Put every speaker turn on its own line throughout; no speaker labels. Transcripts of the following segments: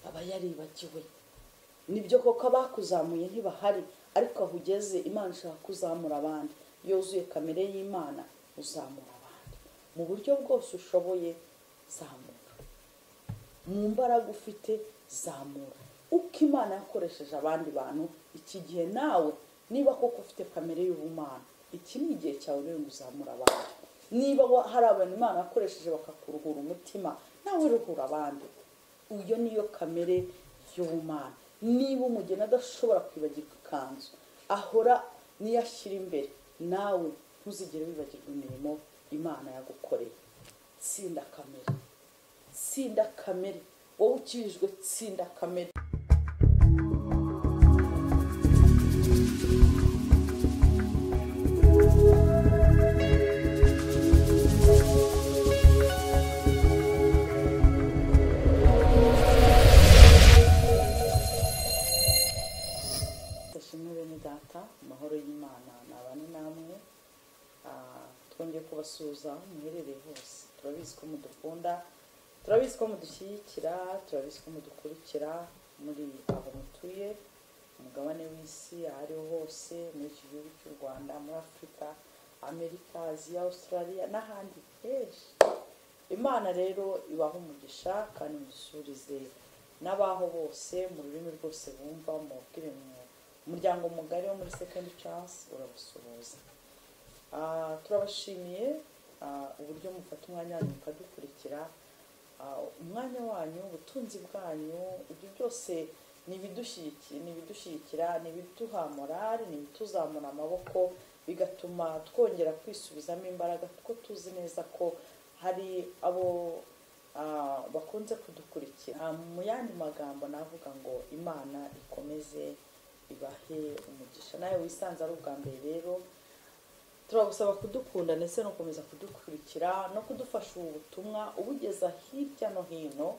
aba yaribagiwe nibyo koko abakuzamuye ntibahari ariko aho ugeze imana ishaka kuzamura abandi yuzuye kamere y'imana uzamura abandi mu buryo bwose ushoboye zamura mu mbaraga ufite zamura uko imana yakoresheje abandi bantu iki gihe nawe niba koko ufite kamere y'ubumana iki ni igihe cyawe rero ngo uzamura abantu niba hari abantu imana yakoresheje bakakuruhura umutima nawe ruhura abandi iyo niyo kamere y'ubumana niba umugeni adashobora kwibagirwa ikanzu ahora niyo ashyira imbere nawe ntuzigere wibagirwa imirimo imana yagukoreye tsinda kamere tsinda kamere wowe ukirijwe tsinda kamere dashimwe bene data amahoro y'imana nabane namwe Ah, twongeye kubasuhuza aho muherereye hose turabizi ko mudukunda turabizi ko mudushyigikira turabizi ko mudukurikira muri aho mutuye umugabane w'isi aho ariho hose muri iki gihugu cy'u rwanda muri afurika amerika aziya australia n'ahandi henshi imana rero ibaha umugisha kandi mudusurize n'abaho bose mu rurimi rwose bumva mubwire mu- umuryango mugari wo muri second chance uragusuhuza Ah, turabashimiye ah, uburyo mufata umwanya wanyu mukadukurikira Ah, umwanya wanyu ubutunzi bwanyu ibyo byose ni ibidushyigikira ni ibidushyigikira ni ibiduha morali ni ibituzamura amaboko bigatuma twongera kwisubizamo imbaraga kuko tuzi neza ko hari abo ah, bakunze kudukurikira Ah, mu yandi magambo navuga ngo imana ikomeze ibahe umugisha nawe wisanze ari ubwa mbere rero turagusaba kudukunda ndetse no gukomeza kudukurikira no kudufasha ubu butumwa ubugeza hirya no hino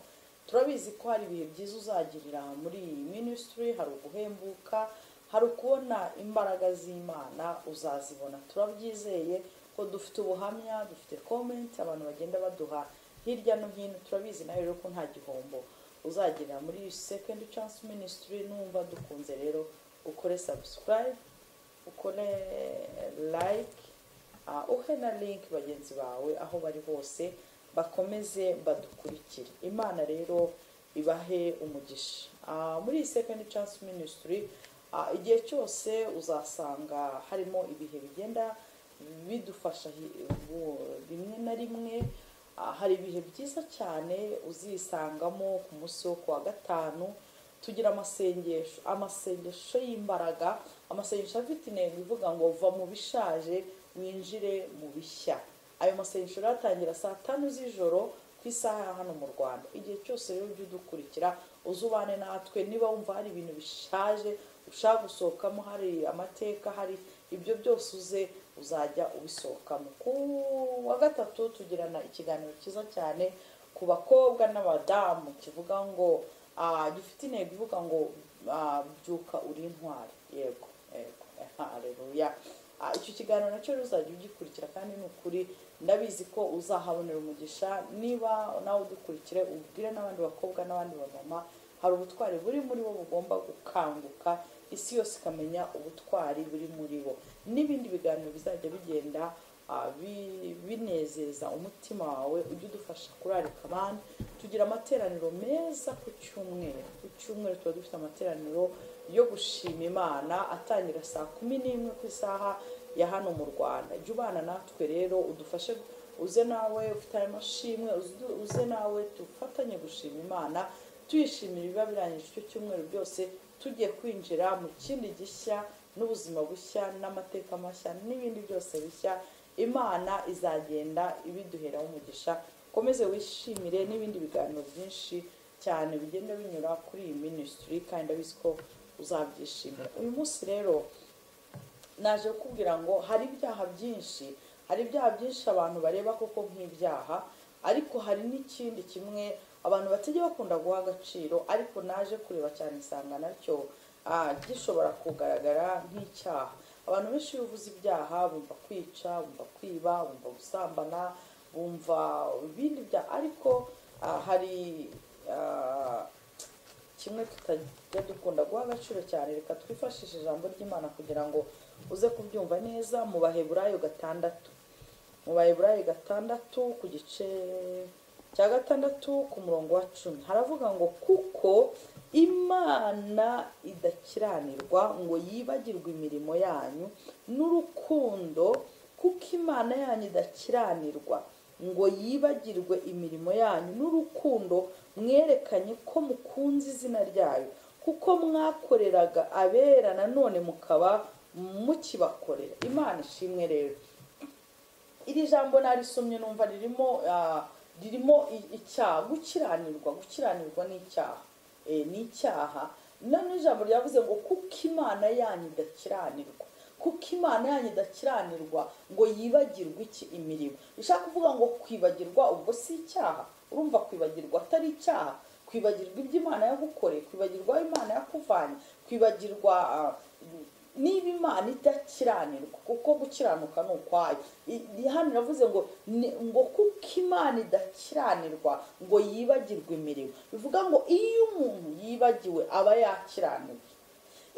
turabizi ko hari ibihe byiza uzagirira muri iyi minisitiri hari uguhembuka hari ukubona imbaraga z'imana uzazibona turabyizeye ko dufite ubuhamya dufite komenti abantu bagenda baduha hirya no hino turabizi nawe rero ko nta gihombo uzagirira muri sekendi chansi minisitiri numva dukunze rero ukore sabusikarayibe ukore like ah, uhe na link bagenzi bawe aho bari hose bakomeze badukurikire imana rero ibahe umugisha Ah, muri iyi second chance ministry ah, igihe cyose uzasanga harimo ibihe bigenda bidufasha hi- bu- rimwe na rimwe Ah, hari ibihe byiza cyane uzisangamo ku munsi wo kuwa gatanu tugira amasengesho amasengesho y'imbaraga amasengesho afite intego ivuga ngo va mu bishaje winjire mu bishya ayo masengesho rero atangira saa tanu z'ijoro ku isaha ya hano mu rwanda igihe cyose rero ujye udukurikira uze ubane natwe niba wumva hari ibintu bishaje ushaka gusohokamo hari amateka hari ibyo byose uze uzajya ubisohokamo ku wa gatatu tugirana ikiganiro cyiza cyane ku bakobwa n'abadamu kivuga ngo ah, gifite intego ivuga ngo ah, byuka uri intwari yego yego hareruya icyo kiganiro nacyo rero uzajya ugikurikira kandi ni ukuri ndabizi ko uzahabonera umugisha niba nawe udukurikire ubwire n'abandi bakobwa n'abandi bamama hari ubutwari buri muri bo bugomba gukanguka isi yose ikamenya ubutwari buri muri bo n'ibindi biganiro bizajya bigenda ah, bi- binezeza umutima wawe ujye udufasha kurarika abandi tugira amateraniro meza ku cyumweru ku cyumweru tuba dufite amateraniro yo gushima imana atangira saa kumi n'imwe ku isaha ya hano mu rwanda jya ubana natwe rero udufashe uze nawe ufite ayo mashimwe uzu- uze nawe dufatanye gushima imana tuyishimira ibiba birangije icyo cyumweru byose tugiye kwinjira mu kindi gishya n'ubuzima bushya n'amateka mashya n'ibindi byose bishya imana izagenda ibiduheraho umugisha ukomeze wishimire n'ibindi biganiro byinshi cyane bigenda binyura kuri iyi minisitiri kandi ndabizi ko uzabyishimira uyu munsi rero naje kukubwira ngo hari ibyaha byinshi hari ibyaha byinshi abantu bareba koko nk'ibyaha ariko hari n'ikindi kimwe abantu batajya bakunda guha agaciro ariko naje kureba cyane isanga nacyo ah, gishobora kugaragara nk'icyaha abantu benshi iyo uvuze ibyaha bumva kwica bumva kwiba bumva gusambana bumva ibindi byaha ariko ah, hari ah, kimwe tutajya dukunda guha agaciro cyane reka twifashishe ijambo ry'imana kugira ngo uze kubyumva neza mu baheburayo gatandatu mu baheburayo gatandatu ku gice cya gatandatu ku murongo wa cumi haravuga ngo kuko imana idakiranirwa ngo yibagirwe imirimo yanyu n'urukundo kuko imana yanyu idakiranirwa ngo yibagirwe imirimo yanyu n'urukundo mwerekanye ko mukunze izina ryayo kuko mwakoreraga abera nanone mukaba mukibakorera imana ishimwe rero iri jambo narisomye numva ririmo ah, ririmo i- icyaha gukiranirwa gukiranirwa ni icyaha Eh, ni icyaha nano ijambo ryavuze ngo kuko imana yanyu idakiranirwa kuko imana yanyu idakiranirwa ngo yibagirwe iki imirimo bishaka kuvuga ngo kwibagirwa ubwo si icyaha urumva kwibagirwa atari icyaha kwibagirwa ibyo imana yagukoreye kwibagirwa aho imana yakuvanye kwibagirwa ah, niba imana idakiranirwa kuko gukiranuka ni ukwayo I- i- hano iravuze ngo ni- ngo kuko imana idakiranirwa ngo yibagirwe imirimo bivuga ngo iyo umuntu yibagiwe aba yakiranirwa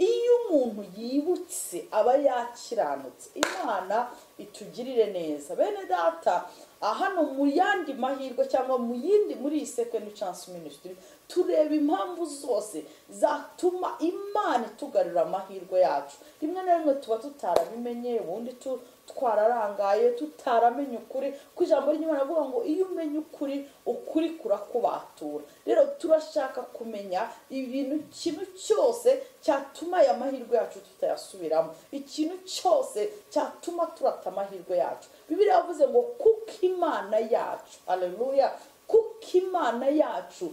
iyo umuntu yibutse aba yakiranutse imana itugirire neza bene data ah, hano mu yandi mahirwe cyangwa mu yindi muri iyi second chance ministry tureba impamvu zose zatuma imana itugarura amahirwe yacu rimwe na rimwe tuba tutarabimenye ubundi tu twararangaye tutaramenya ukuri ku ijambo ry'imana avuga ngo iyo umenya ukuri ukuri kurakubatura rero turashaka kumenya ibintu ikintu cyose cyatuma aya mahirwe yacu tutayasubiramo ikintu cyose cyatuma turata amahirwe yacu bibiriya yavuze ngo kuko imana yacu aleluya kuko imana yacu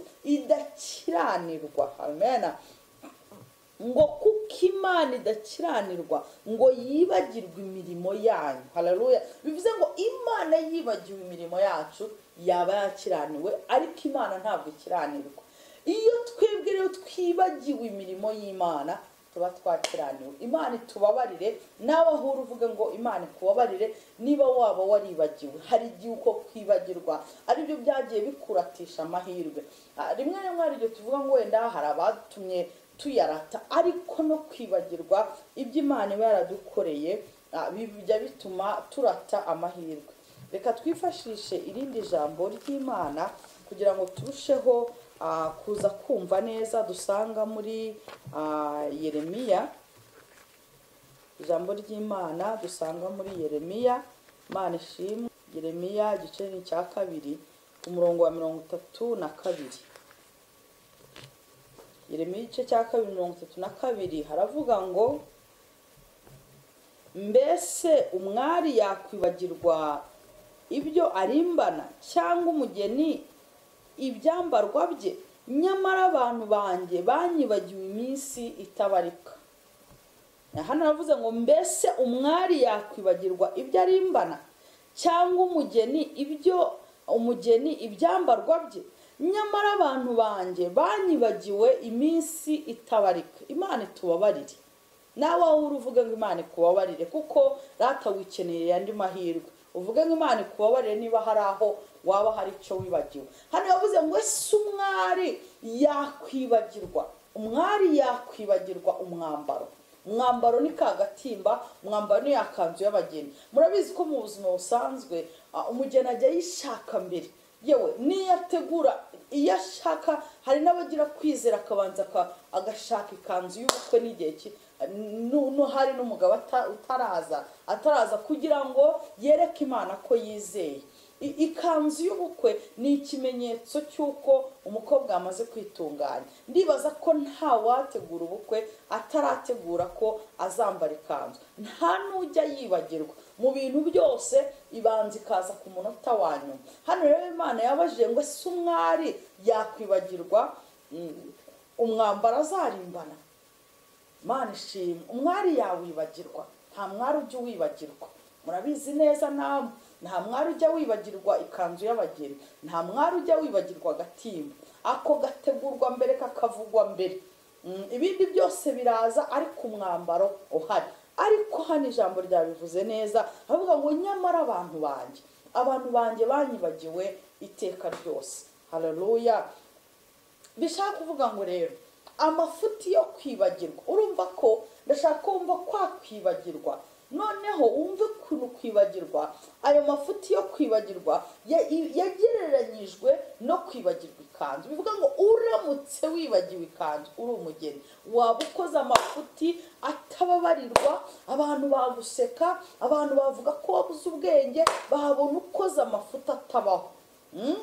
idakiranirwa amena ngo kuko imana idakiranirwa ngo yibagirwe imirimo yanyu hararuya bivuze ngo imana yibagiwe imirimo yacu yaba yakiraniwe ariko imana ntabwo ikiranirwa iyo twebwe rero twibagiwe imirimo y'imana tuba twakiraniwe imana itubabarire nawe ahura uvuga ngo imana ikubabarire niba waba waribagiwe hari igihe uko kwibagirwa aribyo byagiye bikuratisha amahirwe Ah, rimwe na rimwe hari igihe tuvuga ngo wenda hari abatumye tuyarata ariko no kwibagirwa ibyo imana iba yaradukoreye ah, bijya bituma turata amahirwe reka twifashishe irindi jambo ry'imana kugira ngo turusheho ah, kuza kumva neza dusanga muri ah, yeremiya ijambo ry'imana dusanga muri yeremiya imana ishimwe yeremiya igice ni icya kabiri ku murongo wa mirongo itatu na kabiri Yeremiya igice cya kabiri mirongo itatu na kabiri haravuga ngo mbese umwari yakwibagirwa ibyo arimbana cyangwa umugeni ibyambarwa bye nyamara abantu banjye banyibagiwe iminsi itabarika hano aravuze ngo mbese umwari yakwibagirwa ibyo arimbana cyangwa umugeni ibyo umugeni ibyambarwa bye nyamara abantu banjye banyibagiwe iminsi itabarika imana itubabarire nawe aho uri uvuga ngo imana ikubabarire kuko rata wikeneye andi mahirwe uvuge ngo imana ikubabarire niba hari aho waba hari icyo wibagiwe hano yavuze ngo ese umwari yakwibagirwa umwari yakwibagirwa umwambaro umwambaro ni kagatimba umwambaro ni yakanzu y'abageni murabizi ko mu buzima busanzwe ah, umugeni ajya yishaka mbere yewe niyo ategura iyo ashaka hari n'abagira kwizera akabanza aka- agashaka ikanzu y'ubukwe n'igihe ki- nu- nu- hari n'umugabo ata- utaraza ataraza kugira ngo yereke imana ko yizeye I- ikanzu y'ubukwe ni ikimenyetso cy'uko umukobwa amaze kwitunganya ndibaza ko nta wategura ubukwe atarategura ko azambara ikanzu nta n'ujya yibagirwa mu bintu byose ibanza ikaza ku munota wa nyuma hano rero imana yabajije ngo ese umwari yakwibagirwa mm, umwambaro azarimbana mana ishimwe umwari yawibagirwa nta mwari ujya uwibagirwa murabizi neza namwe nta mwari ujya wibagirwa ikanzu y'abageni nta mwari ujya wibagirwa agatimba ako gategurwa mbere kakavugwa mbere Mm, ibindi byose biraza ariko umwambaro uhari ariko hano ijambo ryabivuze neza aravuga ngo nyamara abantu banjye abantu banjye banyibagiwe iteka ryose hararuya bishaka kuvuga ngo rero amafuti yo kwibagirwa urumva ko ndashaka wumva kwakwibagirwa noneho wumve ukuntu kwibagirwa ayo mafuti yo kwibagirwa ya- i- yagereranyijwe no kwibagirwa ikanzu bivuga ngo uramutse wibagiwe ikanzu uri umugeni waba ukoze amafuti atababarirwa abantu baguseka abantu bavuga ko wabuze ubwenge babona ukoze amafuti atabaho Mm?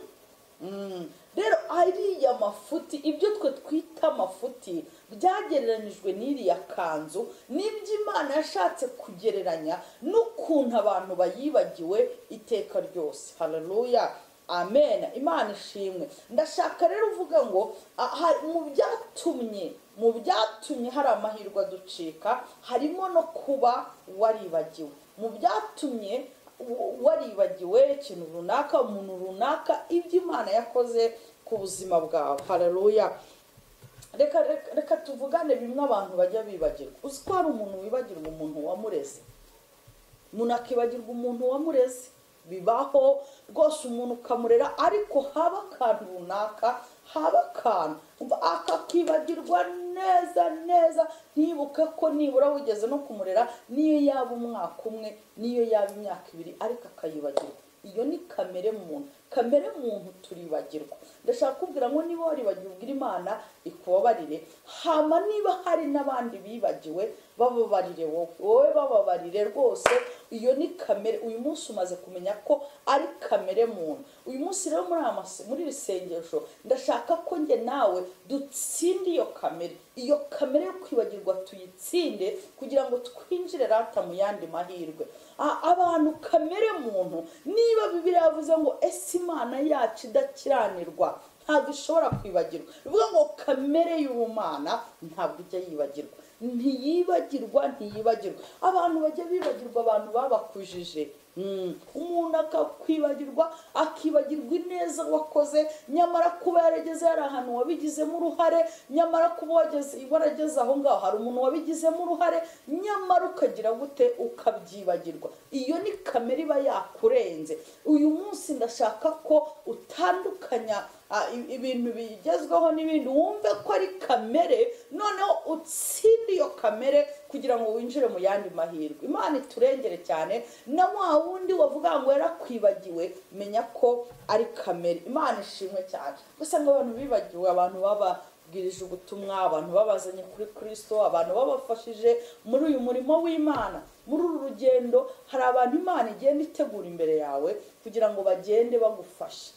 Mm. rero ariya mafuti ibyo twe twita amafuti byagereranyijwe n'iriya kanzu n'ibyo imana yashatse kugereranya n'ukuntu abantu bayibagiwe iteka ryose haleluya amen imana ishimwe ndashaka rero uvuga ngo ah, ha- mu byatumye mu byatumye hari amahirwe aducika harimo no kuba waribagiwe mu byatumye waribagiwe ikintu runaka umuntu runaka ibyo imana yakoze ku buzima bwawe haleluya reka reka- reka tuvugane bimwe abantu bajya bibagirwa uzi ko hari umuntu wibagirwa umuntu wamureze umuntu akibagirwa umuntu wamureze bibaho rwose umuntu ukamurera ariko haba akantu runaka haba akantu umva akakibagirwa neza neza ntibuke ko nibura wigeze no kumurera niyo yaba umwaka umwe niyo yaba imyaka ibiri ariko akayibagirwa iyo ni kamere muntu kamere muntu turibagirwa ndashaka kubwira ngo niba waribagiwe ubwira imana ikubabarire hama niba hari n'abandi bibagiwe bababarire wowe wowe bababarire rwose iyo ni kamere uyu munsi umaze kumenya ko ari kamere muntu uyu munsi rero muri aya mase- muri iri sengesho ndashaka ko njye nawe dutsinde iyo kamere iyo kamere yo kwibagirwa tuyitsinde kugira ngo twinjire rata mu yandi mahirwe A- abantu kamere muntu niba bibiri yavuze ngo ese imana yacu idakiranirwa ntabwo ishobora kwibagirwa bivuga ngo kamere y'ubumana ntabwo ijya yibagirwa ntiyibagirwa ntiyibagirwa abantu bajya bibagirwa abantu babakujije Mm. umuntu akakwibagirwa akibagirwa ineza wakoze nyamara kuba yarageze hari ahantu wabigizemo uruhare nyamara kuba wageze warageze aho ngaho hari umuntu wabigizemo uruhare nyamara ukagira gute ukabyibagirwa iyo ni kamere iba yakurenze uyu munsi ndashaka ko utandukanya ah, i- ibintu bigezweho n'ibindi wumve ko ari kamere noneho utsinde iyo kamere kugira ngo winjire mu yandi mahirwe imana iturengere cyane na wa wundi wavuga ngo yarakwibagiwe menya ko ari kamere imana ishimwe cyane gusa ngo abantu bibagiwe abantu baba babwirije ubutumwa abantu babazanye kuri kristo abantu babafashije muri uyu murimo w'imana muri uru rugendo hari abantu imana igenda itegura imbere yawe kugira ngo bagende bagufashe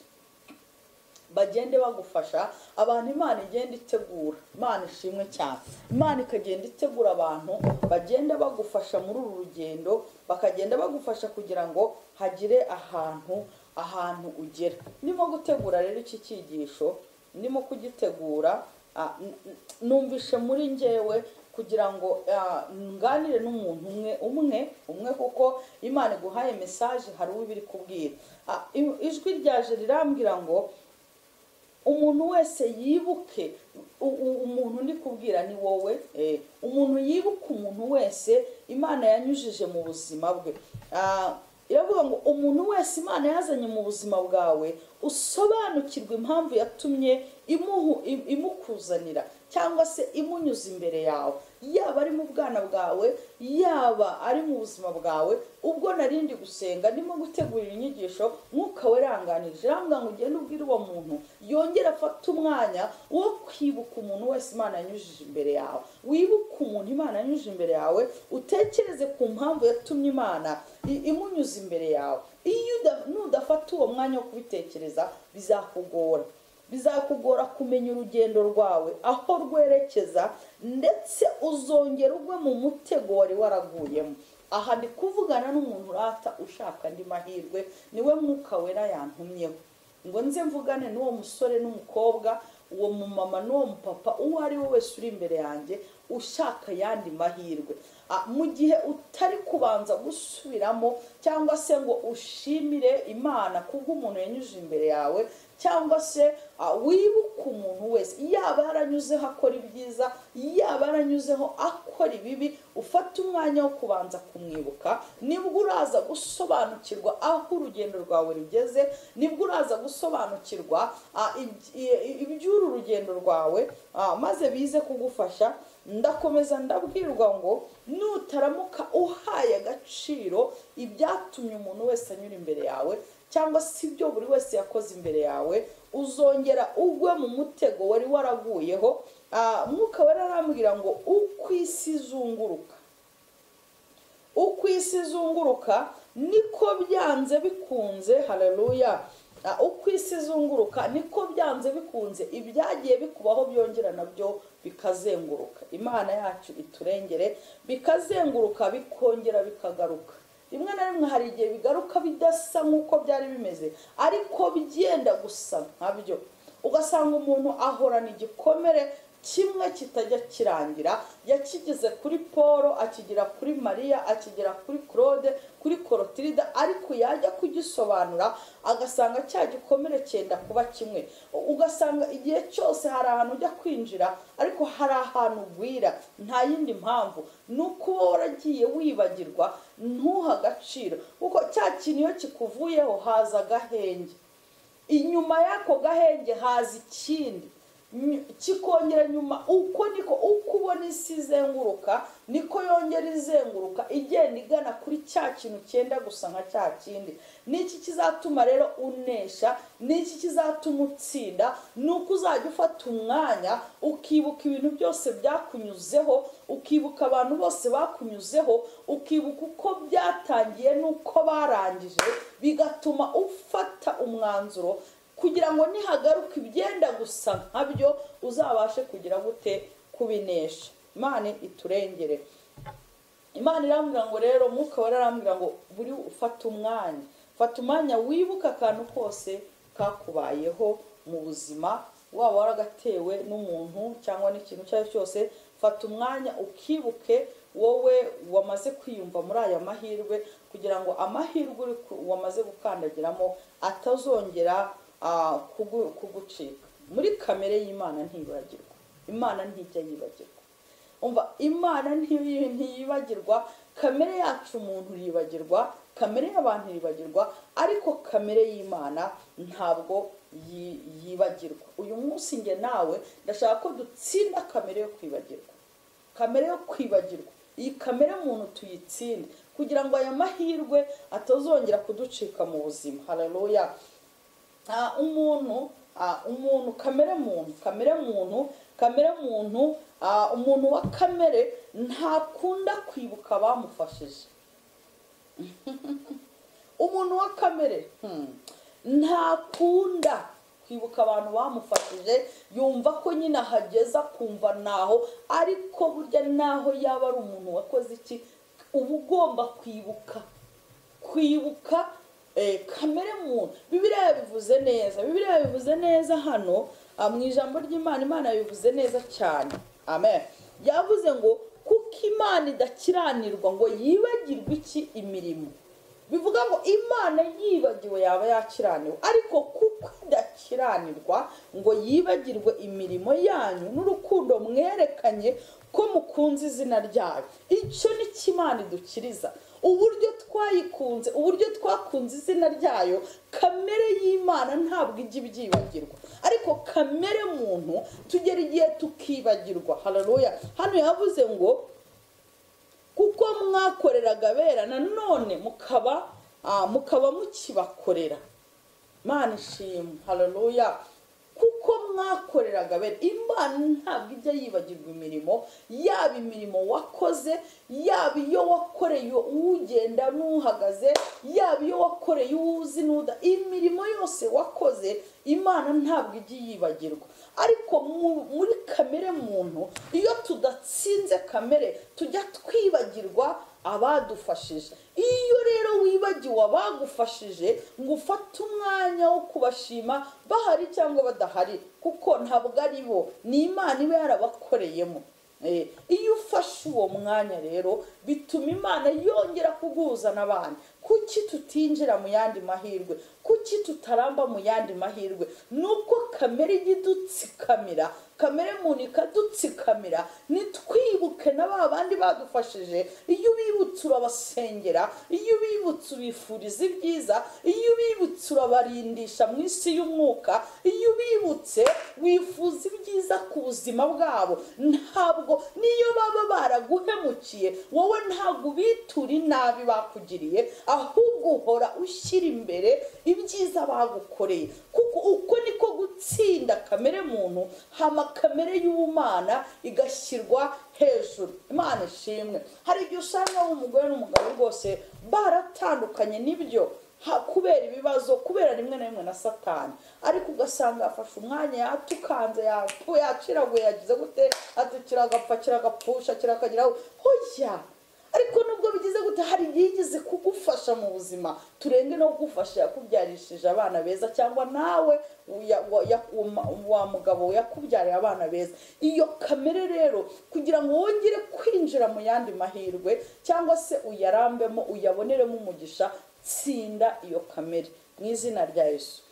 bagende bagufasha abantu imana igenda itegura imana ishimwe cyane imana ikagenda itegura abantu bagenda bagufasha muri uru rugendo bakagenda bagufasha kugira ngo hagire ahantu ahantu ugera ndimo gutegura rero iki cyigisho ndimo kugitegura ah, n- n- numvishe muri ngewe kugira ngo ah, nganire n'umuntu umwe umwe umwe kuko imana iguhaye mesaje hari uwo ibiri kubwira Ah, i- ijwi ryaje rirambwira ngo umuntu wese yibuke u- u- umuntu ndi kubwira ni wowe eh, umuntu yibuka umuntu wese imana yanyujije mu buzima bwe Ah, iravuga ngo umuntu wese imana yazanye mu buzima bwawe usobanukirwe impamvu yatumye imuhu im- imukuzanira cyangwa se imunyuza imbere yawe yaba ari mu bwana bwawe yaba ari mu buzima bwawe ubwo narindi gusenga ndimo gutegurira inyigisho mwuka we ranganije rambwa ngo ugende ubwire uwo muntu yongere afate umwanya wo kwibuka umuntu wese imana yanyujije imbere yawe wibuke umuntu imana yanyujije imbere yawe utekereze ku mpamvu yatumye imana i- imunyuza imbere yawe iyo uda- nudafata uwo mwanya wo kubitekereza bizakugora bizakugora kumenya urugendo rwawe aho rwerekeza ndetse uzongera ugwe mu mutego wari waraguyemo aha ndi kuvugana n'umuntu urata ushaka andi mahirwe niwe mwuka wera yantumyeho ngo nze mvugane n'uwo musore n'umukobwa uwo mumama n'uwo mupapa uwo ari we wese uri imbere yanjye ushaka ayandi mahirwe Ah, mu gihe utari kubanza gusubiramo cyangwa se ngo ushimire imana kubwo umuntu yanyujije imbere yawe cyangwa se ah, wibuka umuntu wese yaba yaranyuzeho akora ibyiza yaba yaranyuzeho akora ibibi ufate umwanya wo kubanza kumwibuka nibwo uraza gusobanukirwa aho urugendo rwawe rugeze nibwo uraza gusobanukirwa ah, iby- i- iby'uru rugendo rwawe ah, maze bize kugufasha ndakomeza ndabwirwa ngo nutaramuka uhaye agaciro ibyatumye umuntu wese anyura imbere yawe cyangwa se ibyo buri wese yakoze imbere yawe uzongera ugwe mu mutego wari waraguyeho Ah, mwuka wari arambwira ngo uko isi izunguruka uko isi izunguruka niko byanze bikunze haleluya Ah, uko isi izunguruka niko byanze bikunze ibyagiye bikubaho byongera nabyo bikazenguruka imana yacu iturengere bikazenguruka bikongera bikagaruka rimwe na rimwe hari igihe bigaruka bidasa nk'uko byari bimeze ariko byenda gusa nkabyo ugasanga umuntu ahorana igikomere kimwe kitajya kirangira yakigize kuri paul akigira kuri mariya akigera kuri claude kuri korotirida ariko yajya kugisobanura agasanga cya gikomere cyenda kuba kimwe U- ugasanga igihe cyose hari ahantu ujya kwinjira ariko hari ahantu ugwira nta yindi mpamvu ni uko uba waragiye wibagirwa ntuhe agaciro kuko cya kintu iyo kikuvuyeho haza agahenge inyuma y'ako gahenge haza ikindi Ny- kikongera nyuma uko niko uko ubona isi izenguruka niko yongera izenguruka igenda igana kuri cya kintu cyenda gusa nka cya kindi niki kizatuma rero unesha niki kizatuma utsinda ni uko uzajya ufata umwanya ukibuka ibintu byose byakunyuzeho ukibuka abantu bose bakunyuzeho ukibuka uko byatangiye n'uko barangije bigatuma ufata umwanzuro kugira ngo nihagaruka ibyenda gusa nkabyo uzabashe kugira gute kubinesha imana iturengere imana irambwira ngo rero mwuka wera arambwira ngo buri ufata umwanya fata umwanya wibuka akantu kose kakubayeho mu buzima waba waragatewe n'umuntu cyangwa n'ikintu icyo ari cyo cyose fata umwanya ukibuke wowe wamaze kwiyumva muri aya mahirwe kugira ngo amahirwe uri ku- wamaze gukandagiramo atazongera ah, kugu- kugucika muri kamere y'imana ntibagirwa imana ntijya yibagirwa umva imana ntiyi- ntiyibagirwa kamere yacu umuntu yibagirwa kamere y'abantu yibagirwa ariko kamere y'imana ntabwo yi- yibagirwa uyu munsi njye nawe ndashaka ko dutsinda kamere yo kwibagirwa kamere yo kwibagirwa iyi kamere muntu tuyitsinde kugira ngo aya mahirwe atazongera kuducika mu buzima haleluya Ah, umuntu ah, umuntu kamere muntu kamere muntu kamere muntu ah, umuntu wa kamere ntakunda kwibuka abamufashije umuntu wa kamere hmm, ntakunda kwibuka abantu bamufashije yumva ko nyine ahageza akumva naho ariko burya naho yaba ari umuntu wakoze iki uba ugomba kwibuka kwibuka eh, kamere muntu bibiriya yabivuze neza bibiriya yabivuze neza hano ah, mu ijambo ry'imana imana yabivuze neza cyane amen yavuze ngo kuko imana idakiranirwa ngo yibagirwe iki imirimo bivuga ngo imana yibagiwe yaba yakiraniwe ariko kuko idakiranirwa ngo yibagirwe imirimo yanyu n'urukundo mwerekanye ko mukunze izina ryayo icyo ni cyo imana idukiriza uburyo twayikunze uburyo twakunze izina ryayo kamere y'imana ntabwo ijya ibyibagirwa ariko kamere muntu tugera igihe tukibagirwa hararuya hano yavuze ngo kuko mwakoreraga abera nanone mukaba ah, mukaba mukibakorera imana ishimwe haleluya kuko mwakoreraga bene imana ntabwo ijya yibagirwa imirimo yaba imirimo wakoze yaba iyo wakoreye ugenda n'uhagaze yaba iyo wakoreye uwuzi n'uda imirimo yose wakoze imana ntabwo ijya yibagirwa ariko mu- muri kamere muntu iyo tudatsinze kamere tujya twibagirwa abadufashije iyo rero wibagiwe abagufashije ngo ufate umwanya wo kubashima bahari cyangwa badahari kuko ntabwo ari bo ni imana iba yarabakoreyemo Eh, iyo ufashe uwo mwanya rero bituma imana yongera kuguhuza n'abandi kuki tutinjira mu yandi mahirwe kuki tutaramba mu yandi mahirwe nubwo kamere ijya idutsikamira kamere muntu ikadutsikamira nitwibuke na ba bandi badufashije iyo ubibutse urabasengera iyo ubibutse ubifuriza ibyiza iyo ubibutse urabarindisha mu isi y'umwuka iyo ubibutse wifuza ibyiza ku buzima bwabo ntabwo niyo baba baraguhemukiye wowe ntabwo ubitura inabi bakugiriye ahubwo uhora ushyira imbere ibyiza bagukoreye kuko uko niko gutsinda kamere muntu hama kamere y'ubumana igashyirwa hejuru imana ishimwe hari igihe usanga umugore n'umugabo rwose baratandukanye n'ibyo ha- kubera ibibazo kubera rimwe na rimwe na satani ariko ugasanga afashe umwanya yatukanze yapfu- yaciraguye yagize gute ati kiragapfa kiragapfusha kirakageraho hoya ariko nubwo bigize gute hari igihe igeze kugufasha mu buzima turenge no kugufasha yakubyarishije abana beza cyangwa nawe uya- wa- ya- uma- wa mugabo yakubyariye abana beza iyo kamere rero kugira ngo wongere kwinjira mu yandi mahirwe cyangwa se uyarambemo uyaboneremo umugisha tsinda iyo kamere mu izina rya yesu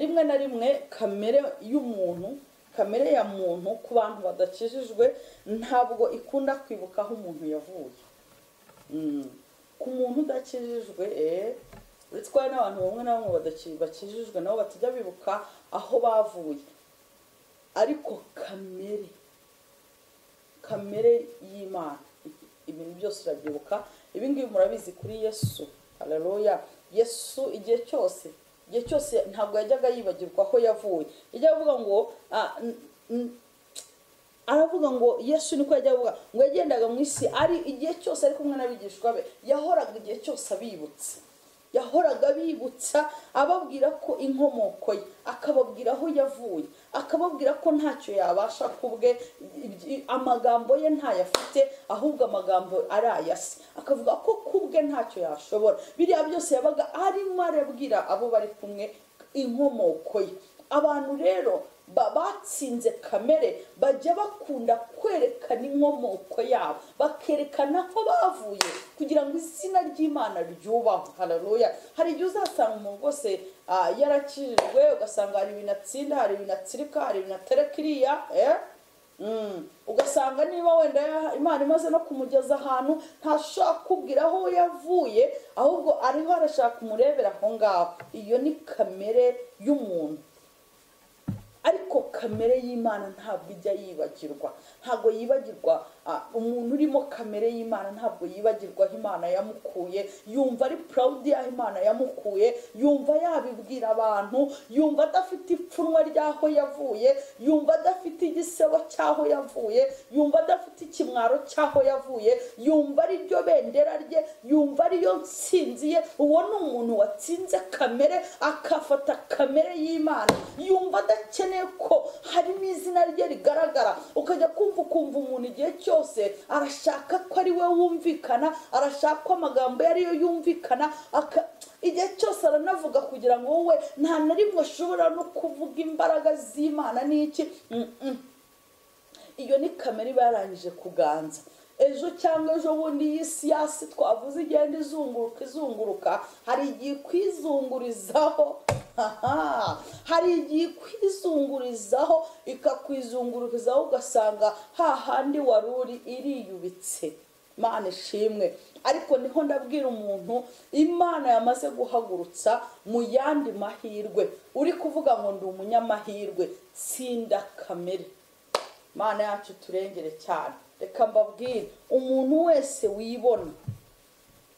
rimwe na rimwe kamere y'umuntu kamere ya muntu ku bantu badakijijwe ntabwo ikunda kwibuka aho umuntu yavuye Mm. ku muntu udakijijwe eh, uretse ko hari n'abantu bamwe na bamwe badaki- bakijijwe nabo batajya bibuka aho bavuye ariko kamere kamere y'imana ibintu byose urabyibuka ibi ngibi murabizi kuri yesu haleluya yesu igihe cyose igihe cyose ntabwo yajyaga yibagirwa aho yavuye yajyaga avuga ngo ah, n- n- aravuga ngo yesu niko yajyaga avuga ngo yagendaga mu isi ari igihe cyose ari kumwe n'abigishwa be yahoraga igihe cyose abibutsa yahoraga abibutsa ababwira ko inkomoko ye akababwira aho yavuye akababwira ko ntacyo yabasha ku bwe ibyi- amagambo ye ntayo afite ahubwo amagambo ari aya se akavuga ko ku bwe ntacyo yashobora biriya byose yabaga arimo arabwira abo bari kumwe inkomoko ye abantu rero ba- batsinze kamere bajya bakunda kwerekana inkomoko yabo bakerekana aho bavuye kugira ngo izina ry'imana ryubahwe hararuya hari igihe uzasanga umuntu rwose ah, yarakijijwe ugasanga hari ibintu atsinda hari ibintu atsirika hari ibintu atereka iriya eh? Mm. ugasanga niba wenda ya- imana imaze no kumugeza ahantu ntashobora kubwira aho yavuye ahubwo ariho arashaka umurebera aho ngaho iyo ni kamere y'umuntu ariko kamere y'imana ntabwo ijya yibagirwa ntabwo yibagirwa ah, umuntu urimo kamere y'imana ntabwo yibagirwa aho imana yamukuye yumva ari proud y'aho imana yamukuye yumva yabibwira abantu yumva adafite ipfunwe ry'aho yavuye yumva adafite igisebo cy'aho yavuye yumva adafite ikimwaro cy'aho yavuye yumva ari ryo bendera rye yumva ariyo nsinzi ye uwo ni umuntu watsinze kamere akafata kamere y'imana yumva adakeneye ko harimo izina rye rigaragara ukajya kumva ukumva umuntu igihe cyose arashaka ko ari we wumvikana arashaka ko amagambo ye ariyo yumvikana aka igihe cyose aranavuga kugira ngo wowe nta na rimwe ashobora no kuvuga imbaraga z'imana n'iki Mm, mm. iyo ni kamera iba yarangije kuganza ejo cyangwa ejo bundi iyi siyasi twavuze igenda izunguruka izunguruka hari igihe ikwizungurizaho haha, hari igihe ikwizungurizaho ikakwizungurizaho ugasanga hahandi wari uri iriyubitse imana ishimwe ariko niho ndabwira umuntu imana yamaze guhagurutsa mu yandi mahirwe uri kuvuga ngo ndi umunyamahirwe tsinda kamere mana yacu turengere cyane reka mbabwire umuntu wese wibona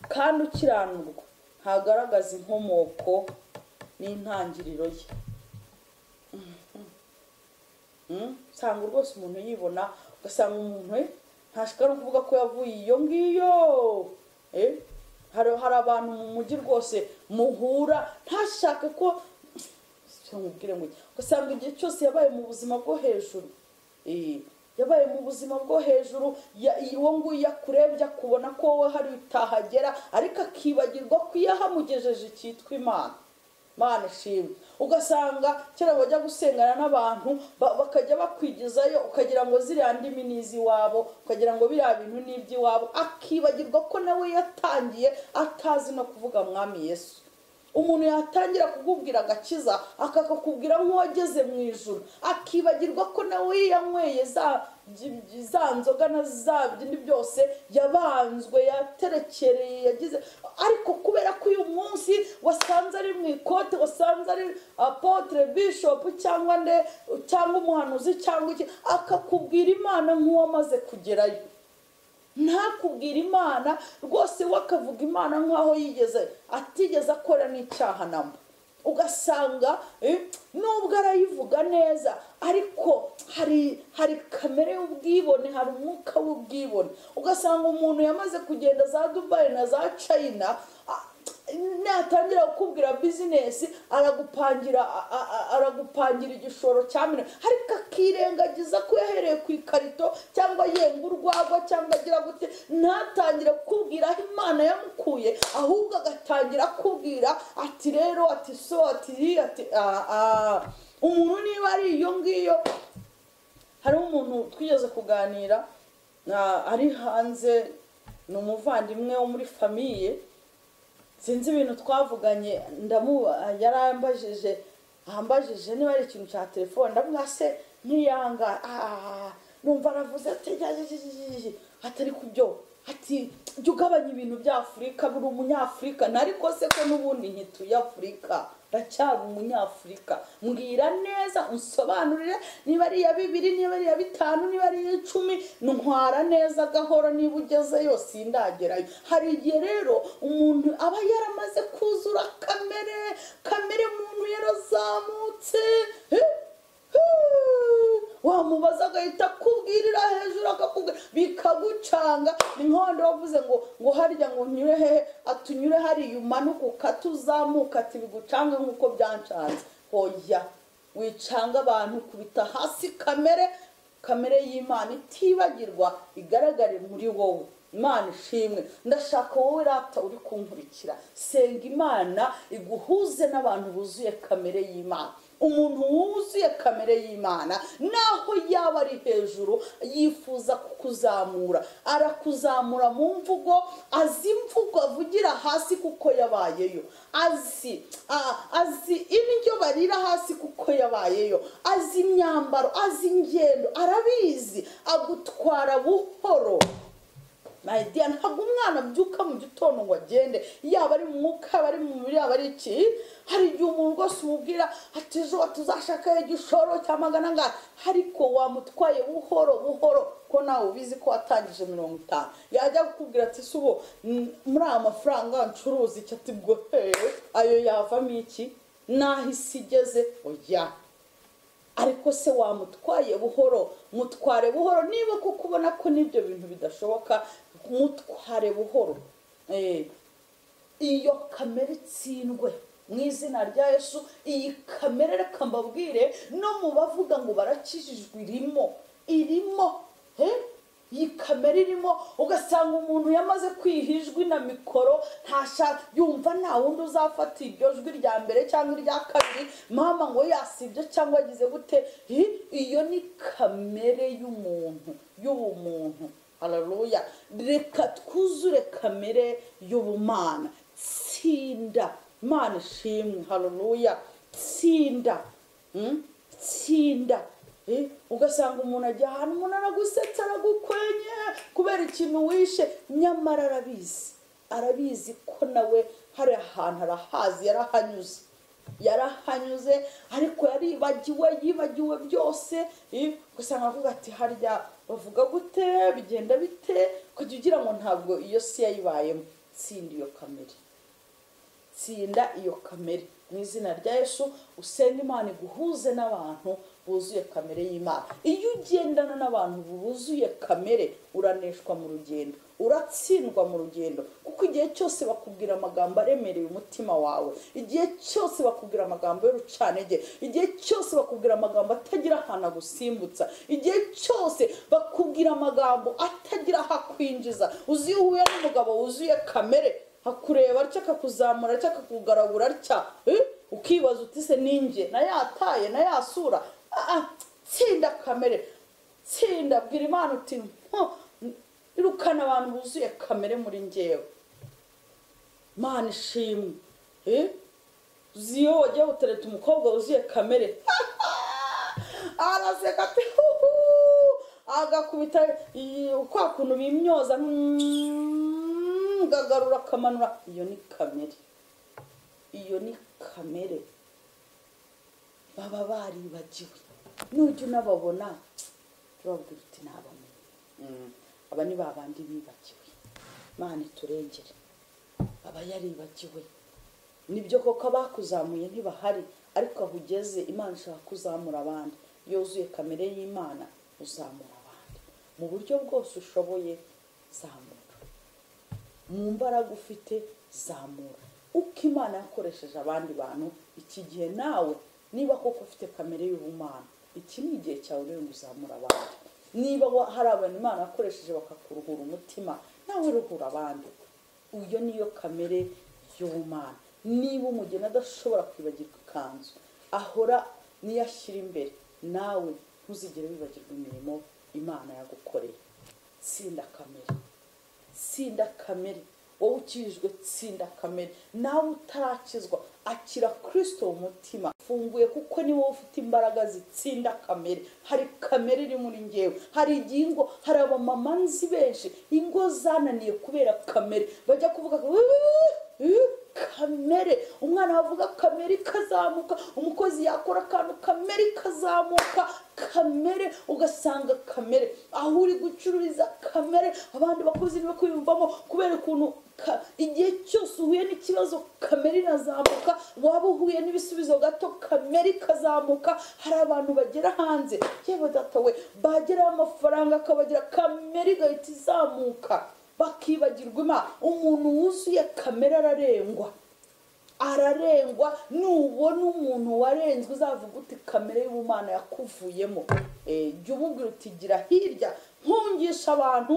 kandi ukiranurwa ntagaragaza inkomoko n'intangiriro ye Mm, usanga rwose umuntu yibona ugasanga umuntu eh, ntashaka no kuvuga ko yavuye iyo ngiyo Eh, hari hari abantu mu mujyi rwose muhura ntashake ko mubwire ngo iki? ugasanga igihe cyose yabaye mu buzima bwo hejuru Eh, yabaye mu buzima bwo hejuru ya- uwo nguyu yakurebye akubona ko wowe hari utahagera ariko akibagirwa ko iyo ahamugejeje cyitwa imana mana ishimwe ugasanga kera bajya gusengana n'abantu ba- bakajya bakwigezayo ukagira ukagira ngo ziriya ndimi ni iz'iwabo ukagira ngo biriya bintu ni iby'iwabo akibagirwa ko nawe yatangiye atazi no kuvuga mwami yesu umuntu yatangira kukubwira agakiza akakakubwira nk'uwageze mu ijoro akibagirwa ko nawe yanyweye za byi- byi- za nzoga na za bindi byose yabanzwe yaterekereye yagize ariko kubera ko uyu munsi wasanze ari mu ikote wasanze ari apotre bishopu cyangwa nde cyangwa umuhanuzi cyangwa iki akakubwira imana nk'uwamaze kugerayo ntakubwira imana rwose we akavuga imana nk'aho yigeze atigeze akora n'icyaha namba ugasanga eh, nubwo arayivuga neza ariko hari hari kamere y'ubwibone hari umwuka w'ubwibone ugasanga umuntu yamaze kugenda za dubayi na za china a- natangira kukubwira bizinesi aragupangira a- a- a- aragupangira igishoro cya miliyoni ariko akirengagiza ko yahereye ku ikarito cyangwa yenga urwagwa cyangwa agira gute ntatangire kukubwira aho imana yamukuye ahubwo agatangira kubwira ati rero ati so ati iri ati ah, ah. umuntu niba ari iyo ngiyo hari umuntu twigeze kuganira ah, ari hanze ni umuvandimwe wo muri famiye sinzi ibintu twavuganye ndamu yarambajije ambajije niba ari ikintu cya telefone ndavuga se ntiyanga ah, numva aravuze ati ya, ya, ya, ya, ya, ya." atari kubyo ati jya ugabanya ibintu bya afurika buri umunyafurika nariko se ko n'ubundi nkituye afurika ndacyari umunyafurika mbwira neza unsobanurire niba ari iya bibiri niba ari iya bitanu niba ari iya icumi ntwara neza gahoro niba ugezeyo sindagerayo hari igihe rero umuntu aba yaramaze kuzura kamere kamere muntu yarazamutse Eh, eh. wamubaza agahita akubwirira hejuru akakubwira bikagucanga ni nk'abandi bavuze ngo ngo harya ngo unyure hehe atunyure hariya umanuka ukata uzamuka ati bigucange nk'uko byancanze hoya wicanga abantu kubita hasi kamere kamere y'imana itibagirwa igaragare muri wowe imana ishimwe ndashaka wowe rata uri kunkurikira senga imana iguhuze n'abantu buzuye kamere y'imana umuntu wuzuye kamere y'imana naho yaba ari hejuru yifuza kukuzamura arakuzamura mu mvugo azi imvugo avugira hasi kuko yabayeyo azi a- azi indyo barira hasi kuko yabayeyo azi imyambaro azi ingendo arabizi agutwara buhoro mayidiya ntabwo umwana abyuka mu gitondo ngo agende yaba ari mu mwuka yaba ari mu mubiri yaba ari iki hari igihe umuntu rwose umubwira ati ejo tuzashaka igishoro cya magana angana ariko wamutwaye buhoro buhoro ko nawe ubizi ko watangije mirongo itanu yajya kukubwira ati si ubu mm, muri aya mafaranga ncuruza icyo ati bwo hehe ayo yavamo iki n'aho isi igeze oya ariko se wamutwaye buhoro mutware buhoro niba kuko ubona ko n'ibyo bintu bidashoboka mutware buhoro Eh, iyo kamere itsindwe mu izina rya yesu iyi kamere reka mbabwire no mu bavuga ngo barakijijwe irimo irimo eh? iyi kamera irimo ugasanga umuntu yamaze kwiha ijwi na mikoro ntasha yumva nta wundi uzafata iryo jwi rya mbere cyangwa irya kabiri mama ngo yasibye cyangwa yagize gute Hi, iyo ni kamere y'umuntu y'ubumuntu hararuya reka twuzure kamere y'ubumana tsinda mana ishimwe hararuya tsinda Mm? tsinda Eh, ugasanga umuntu ajya ahantu umuntu aragusetsa aragukwenye kubera ikintu wishe nyamara arabizi arabizi ko nawe hari ahantu arahazi yarahanyuze yarahanyuze ariko yaribagiwe yibagiwe byose eh, ugasanga avuga ati harya bavuga gute bigenda bite kujya ugira ngo ntabwo iyo si yayibayemo tsinda iyo kamere tsinda iyo kamere mu izina rya yesu usenge imana iguhuze n'abantu buzuye kamere y'imana iyo ugendana n'abantu buzuye kamere uraneshwa mu rugendo uratsindwa mu rugendo kuko igihe cyose bakubwira amagambo aremereye umutima wawe igihe cyose bakubwira amagambo y'urucanege igihe cyose bakubwira amagambo atagira ahantu agusimbutsa igihe cyose bakubwira amagambo atagira aho akwinjiza uzi iyo uhuye n'umugabo wuzuye kamere akureba atya akakuzamura atya akakugaragura atya eh? ukibaza uti se ninjye na ya taye na ya sura Ah, ah, tsinda kamere tsinda bwira imana uti "Mpo, irukana abantu buzuye kamere muri ngewe mana ishimwe Eh? uzi iyo wagiye gutereta umukobwa wuzuye kamere araseka ati "Huhu!" agakubita iyi- kwa kuntu bimyoza mm, gagarura akamanura iyo ni kamere iyo ni kamere baba baribagiwe nujya unababona turababwira uti ntabamenye aba ni ba bandi bibagiwe imana iturengere aba yaribagiwe nibyo koko abakuzamuye ntibahari ariko aho ugeze imana ishaka kuzamura abandi iyo wuzuye kamere y'imana uzamura abandi mu buryo bwose ushoboye zamura mu mbaraga ufite zamura uko imana yakoresheje abandi bantu iki gihe nawe niba koko ufite kamere y'ubumana iki ni igihe cyawe rero ngo uzamure abandi niba wa- hari abantu imana yakoresheje bakakuruhura umutima nawe ruhura abandi iyo niyo kamere y'ubumana niba umugeni adashobora kwibagirwa ikanzu ahora niyo ashyira imbere nawe ntuzigere wibagirwa imirimo imana yagukoreye tsinda kamere tsinda kamere wowe ukijijwe tsinda kamere nawe utarakizwa akira kirisito mu mutima funguye kuko ni wowe ufite imbaraga zitsinda kamere hari kamere iri muri ngewe hari igihe ingo hari abamama nzi benshi ingo zananiye kubera kamere bajya kuvuga ngo, "Uuu, uuu, kamere umwana wavuga kamere ikazamuka umukozi yakora akantu kamere ikazamuka kamere ugasanga kamere aho uri gucururiza kamere abandi bakozi nibo kwiyumvamo kubera ukuntu ka- igihe cyose uhuye n'ikibazo kamere irazamuka waba uhuye n'ibisubizo gato kamere ikazamuka hari abantu bagera hanze yewe data we bageraho amafaranga akabagira kamere igahita izamuka bakibagirwa imana umuntu wuzuye kamere ararengwa ararengwa nubona umuntu warenzwe uzavuga uti kamere y'ubumana yakuvuyemo Eh, jya umubwira uti gira hirya nkungisha abantu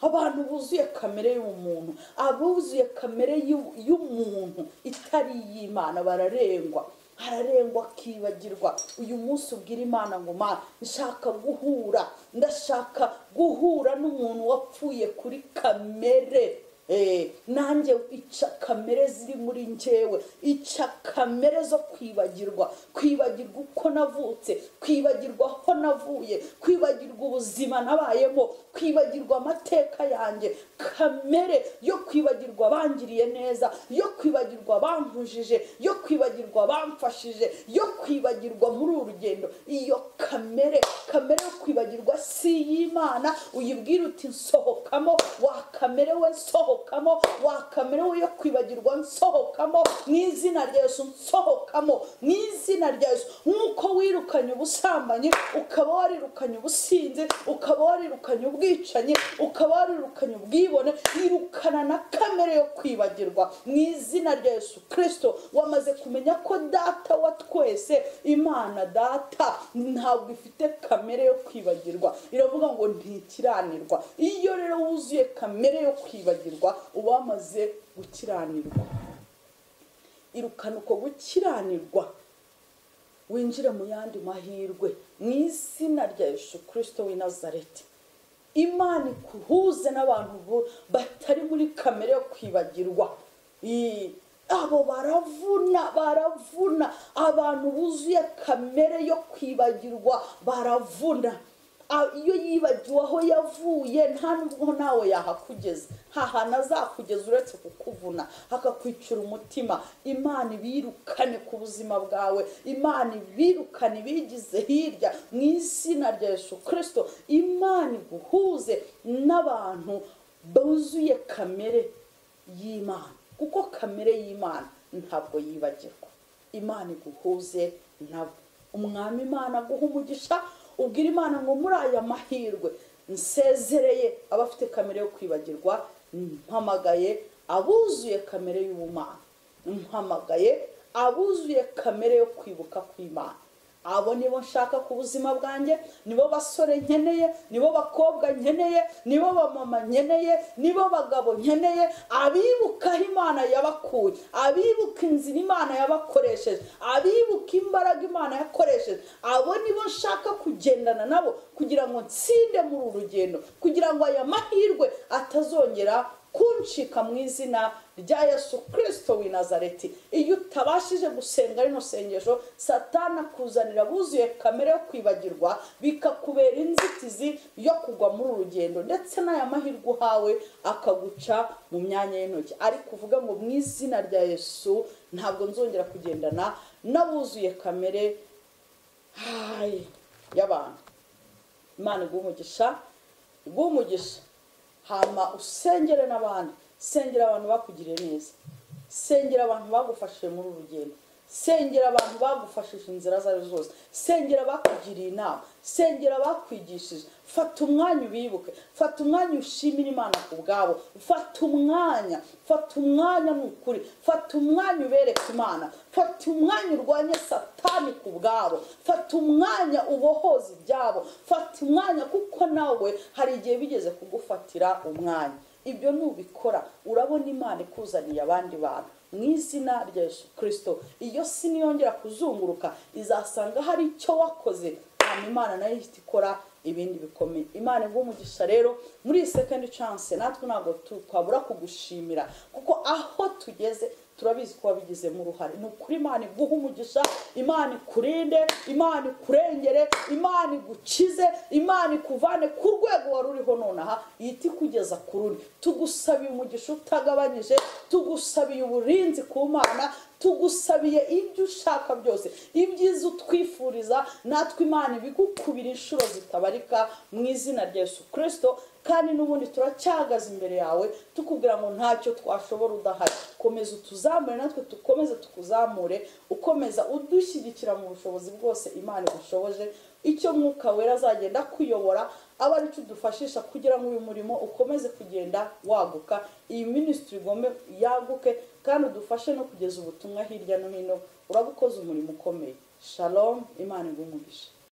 abantu buzuye kamere y'umuntu abuzuye kamere y'u- y'umuntu itari iy'imana bararengwa ararengwa akibagirwa uyu munsi ubwira imana ngo mana nshaka guhura ndashaka guhura n'umuntu wapfuye kuri kamere Eh, nanjye ica kamere ziri muri njyewe ica kamere zo kwibagirwa kwibagirwa uko navutse kwibagirwa aho navuye kwibagirwa ubuzima nabayemo kwibagirwa amateka yanjye kamere yo kwibagirwa abangiriye neza yo kwibagirwa abankujije yo kwibagirwa abamfashije yo kwibagirwa muri uru rugendo iyo kamere kamere yo kwibagirwa si iy'imana uyibwira uti nsohokamo wa kamere we nsohokamo wa kamere we yo kwibagirwa nsohokamo mu izina rya yesu nsohokamo mu izina rya yesu nk'uko wirukanye ubusambanyi ukaba warirukanye ubusinzi ukaba warirukanye ubwicanyi ukaba warirukanye ubwibone irukana na kamere yo kwibagirwa mu izina rya yesu kirisito wamaze kumenya ko data wa twese imana data ntabwo ifite kamere yo kwibagirwa iravuga ngo ntikiranirwa iyo rero wuzuye kamere yo kwibagirwa uba wamaze gukiranirwa irukana uko gukiranirwa winjire mu yandi mahirwe mu izina rya yesu kirisito w'i nazareti imana ikuhuze n'abantu bo- batari muri kamere yo kwibagirwa I- abo baravuna baravuna abantu buzuye kamere yo kwibagirwa baravuna A- iyo yibagiwe aho yavuye nta nubwo nawe yahakugeza nta hantu azakugeza uretse kukuvuna akakwicira umutima imana ibirukane ku buzima bwawe imana ibirukane ibigize hirya mu izina rya yesu kirisito imana iguhuze n'abantu buzuye kamere y'imana kuko kamere y'imana ntabwo yibagirwa imana iguhuze nabo umwami imana aguha umugisha ubwira imana ngo muri aya mahirwe nsezereye abafite kamere yo kwibagirwa mpamagaye abuzuye kamere y'ubumana mpamagaye abuzuye kamere yo kwibuka kw'imana abo nibo nshaka ku buzima bwanjye nibo basore nkeneye nibo bakobwa nkeneye nibo bamama nkeneye nibo bagabo nkeneye abibuka aho imana yabakuye abibuka inzira imana yabakoresheje abibuka imbaraga imana yakoresheje abo nibo nshaka kugendana nabo kugira ngo nsinde muri uru rugendo kugira ngo aya mahirwe atazongera kuncika mu izina rya yesu kirisito w'i nazareti iyo utabashije gusenga rino sengesho satana kuzanira buzuye kamere yo kwibagirwa bikakubera inzitizi yo kugwa muri uru rugendo ndetse n'aya mahirwe uhawe akaguca mu myanya y'intoki ariko uvuga ngo mu izina rya yesu ntabwo nzongera kugendana n'abuzuye kamere hayi y'abantu imana iguha umugisha iguha umugisha hama usengere n'abandi sengera abantu bakugiriye neza sengera abantu bagufashije muri uru rugendo sengera abantu bagufashije inzira izo ari zo zose sengera bakugiriye inama sengera bakwigishije fata umwanya ubibuke fata umwanya ushimire imana ku bwabo fata umwanya fata umwanya ni ukuri fata umwanya ubereke imana fata umwanya urwanye satani ku bwabo fata umwanya ubohoze ibyabo fata umwanya kuko nawe hari igihe bigeze kugufatira umwanya ibyo nubikora urabona imana ikuzaniye abandi bantu mu izina rya Yesu kirisito iyo si niyongera kuzunguruka izasanga hari icyo wakoze hanyuma imana nayo ihita ikora ibindi bikomeye imana umugisha rero muri iyi sekendi canse natwe ntabwo twabura kugushimira kuko aho tugeze turabizi ko wabigizemo uruhare ni ukuri imana iguha umugisha imana ikurinde imana ikurengere imana igukize imana ikuvane ku rwego wari uriho nonaha ihita ikugeza ku rundi tugusabiye umugisha utagabanyije tugusabiye uburinzi ku mana tugusabiye ibyo ushaka byose ibyiza utwifuriza natwe imana ibigukubira inshuro zitabarika mu izina rya Yesu kirisito kandi n'ubundi turacyahagaze imbere yawe tukubwira ngo ntacyo twashobora udahari komeza utuzamure natwe dukomeze tukuzamure ukomeza udushyigikira mu bushobozi bwose imana igushoboje icyo mwuka wera azagenda akuyobora aba ari cyo udufashisha kugira ngo uyu murimo ukomeze kugenda waguka iyi minisitiri igome yaguke kandi udufashe no kugeza ubutumwa hirya no hino urabukoze umurimo ukomeye shalom imana igumugisha